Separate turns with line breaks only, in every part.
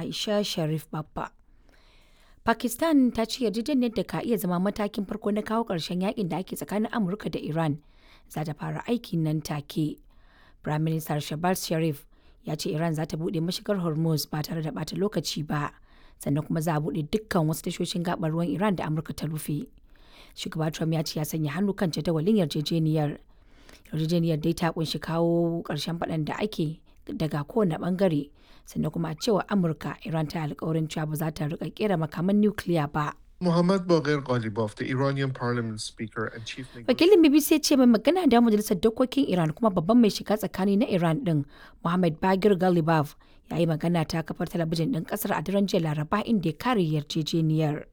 Aisha Sharif Babba. Pakistan ta ce yarjejeniyar da ka iya zama matakin farko na kawo ƙarshen yakin da ake tsakanin Amurka da Iran za ta fara aiki nan take. Prime Minister Shehbaz Sharif ya ce Iran za ta buɗe mashigar Hormuz ba tare da ɓata lokaci ba, sannan kuma za a buɗe dukkan wasu tashoshin gaɓar ruwan Iran da Amurka ta rufe. Shugaba Trump ya ce ya sanya hannu kan jadawalin yarjejeniyar. Yarjejeniyar dai ta kunshi kawo ƙarshen faɗan da ake daga kowane ɓangare, sannan kuma a cewa Amurka Iran ta alkawarin cewa ba za ta riƙa ƙera makaman nukiliya ba.
Muhammad Baghir Ghalibaf, the Iranian parliament speaker and chief
Wakilin BBC ya ce mai magana da majalisar dokokin Iran kuma babban mai shiga tsakani na Iran din Muhammad Baghir Ghalibaf ya yi magana ta kafar talabijin din kasar a daren jiya Laraba inda ya kare yarjejeniyar.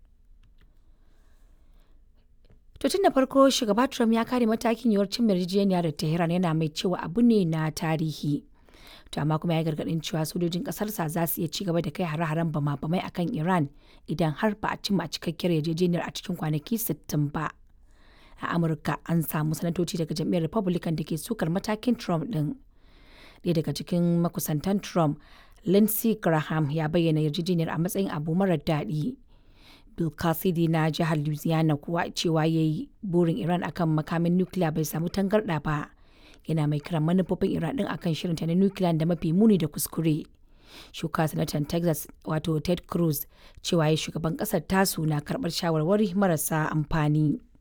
To tun da farko shugaba Trump ya kare matakin yiwuwar cin yarjejeniya da Tehran yana mai cewa abu ne na tarihi. To amma kuma ya gargadin cewa sojojin kasarsa za su iya ci gaba da kai hare-haren bama-bamai akan Iran idan har ba a cimma cikakkiyar yarjejeniyar a cikin kwanaki 60 ba. A Amurka an samu sanatoci daga jam'iyyar Republican da ke sukar matakin Trump din. Ɗaya daga cikin makusantan Trump, Lindsey Graham ya bayyana yarjejeniyar a matsayin abu marar daɗi. Bill Cassidy na jihar Louisiana kuwa cewa ya yi burin Iran akan makamin nukiliya bai samu tangarɗa ba. Yana mai kiran manufofin Iran ɗin akan shirinta na nukiliya da mafi muni da kuskure. Shuka sanatan Texas wato Ted Cruz cewa ya shugaban ƙasar tasu na karɓar shawarwari marasa amfani.